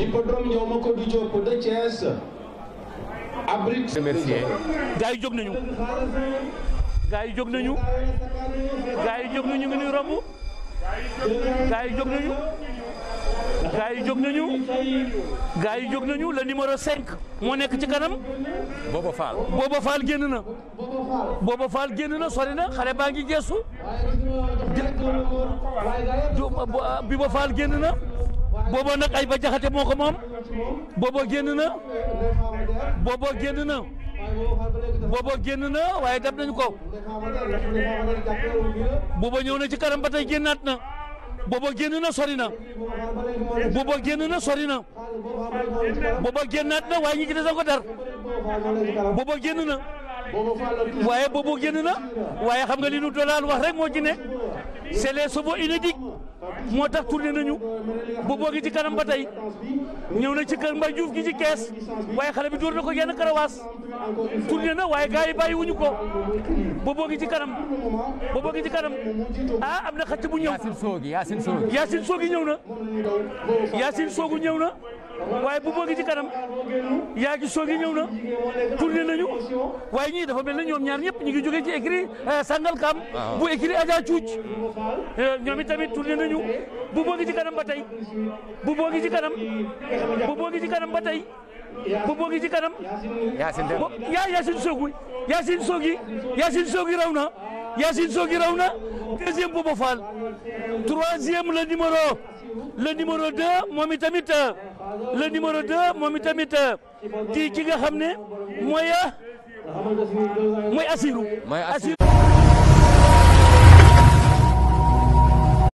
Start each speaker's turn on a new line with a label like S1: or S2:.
S1: L'hippodrome Ndiaw Macodou Diop de Thiès abrite
S2: remercier
S3: gaa yi jóg nañu gaa yi jóg nañu gaa yi jóg nañu ngi nuy romb gaa yi jóg nañu gaa yi jóg nañu gaa yi jóg nañu le numéro 5 moo nekk ci kanam
S2: Bobo Fall
S3: Booba Fall génn na Booba Fall génn na sori na xale baa ngi geesu Biba Fall génn na booba nag ay ba jaxate moo ko moom booba génn na booba génn na booba génn na waaye dab nañu ko booba ñëw na ci kanam ba tey génnaat na booba génn na sori na booba génn na sori na booba génnaat na waaye ñi ci des a ko dar booba génn na waaye boobu génn na waaye xam nga li nu dolaan wax rek moo ci ne c'est les chevaux inédits moo tax tourné nañu booboo gi ci kanam ba tey ñëw na ci kër Mbay Juuf gi ci kees waaye xale bi dóor na ko genn karawaas tourné na waaye gars yi bàyyi wuñu ko booboo gi ci kanam booboo gi ci kanam ah am na xacc bu ñëw
S2: Yacine Soogi Yacine Soogi
S3: Yacine Soogi ñëw na Yacine Soogu ñëw na waaye booboo gi ci kanam yaa gi Soogi ñëw na tourné nañu waaye ñii dafa mel na ñoom ñaar ñëpp ñu ngi jógee ci écrit Sangalkam bu écrit Adja Cuuc ñoom itamit tourné nañu bu boogi ci kanam ba tey bu boogi ci kanam bu boogi ci kanam ba tey bu boogi ci kanam
S2: Yacine Dem
S3: yaa Yacine Soogu Yacine Soogi Yacine Soogi raw na Yacine Soogi raw na deuxième Bobo Fall troisième le numéro le numéro deux moom itamit le numéro deux moom itamit di ki nga xam ne mooy mooy Assirou
S2: mooy Assirou